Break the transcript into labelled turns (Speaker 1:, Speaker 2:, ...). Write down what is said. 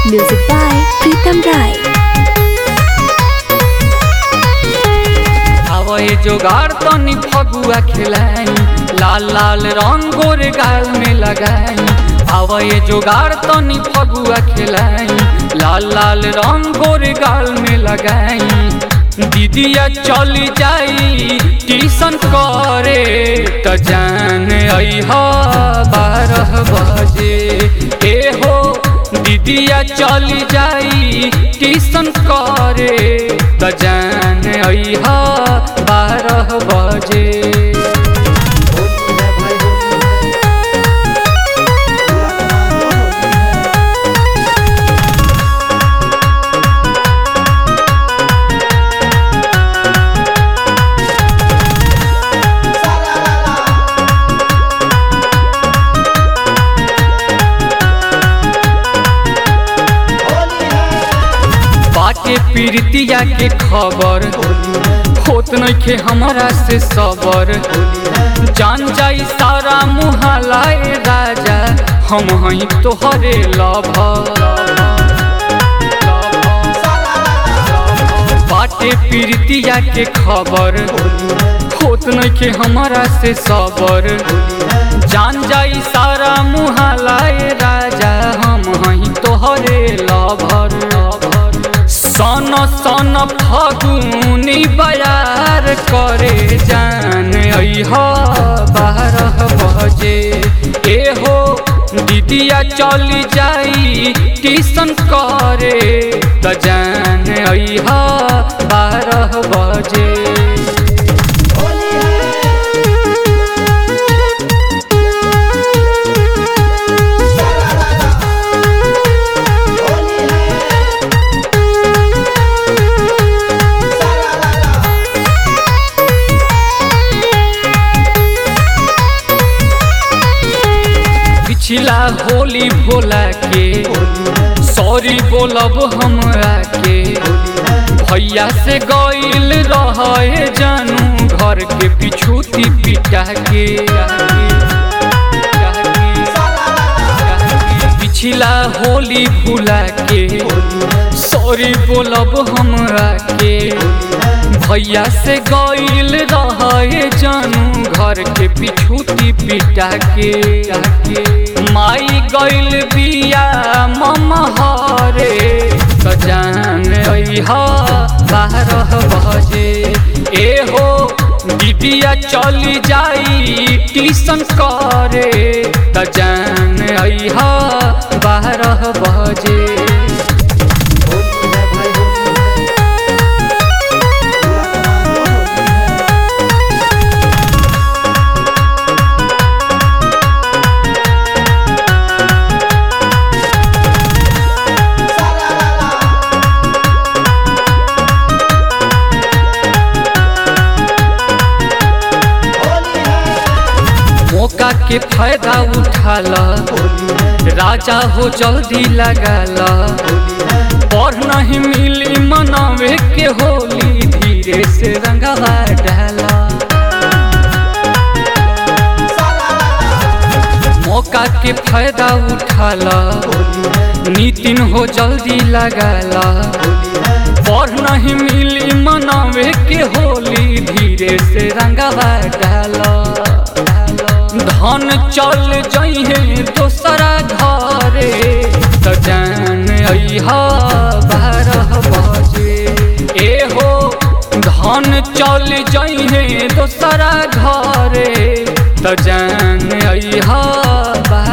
Speaker 1: Music by Pritam Rai.
Speaker 2: हवे जोगार तनी फगुआ खिलाई लाल लाल रंग गोर गाल में लगाई हवे जोगार तनी फगुआ खिलाई लाल लाल रंग गोर गाल में लगाई दीदिया चली जाई ट्यूशन करे त जान अह बारह बजे ए हो दीदिया चली जाई ट्यूशन करे त जान अह बारह बजे बाटे पीरतिया के खबर होत नइखे हमरा से सबर जान जाई सारा मुहलाए राजा हम हई तोहरे लभ बाटे पीरतिया के खबर होत नइखे हमरा से सबर जान जाई सारा मुहलाए राजा हम हई तोहरे लभर सन सन फगुनी बयार करे जान अह बारह बजे ए हो दीदिया चली जाई ट्यूशन करे त जान अह बारह बजे पिछला होली भोला के सॉरी बोलब हमरा के भैया से गईल रहे जानू घर के पिछूती पिटा के पिछला होली भूला के सॉरी बोलब हमरा के भैया से गईल रहे जानू घर के पिछूती पिटा के माई गईल बिया ममहरे त जान अह बारह बजे ए हो दीदिया चली जाई ट्यूशन करे त जान अह बारह बजे मौका के फायदा उठाल राजा हो जल्दी लगाल और नहीं मिली मनावे के होली धीरे से रंगवा डाला मौका के फायदा उठाल नितिन हो जल्दी लगाल और नहीं मिली मनावे के होली धीरे से रंगवा डाला धन चल जइहे दोसरा घरे त जान अह बारह बजे ए हो धन चल जइहे दोसरा घरे त जान अह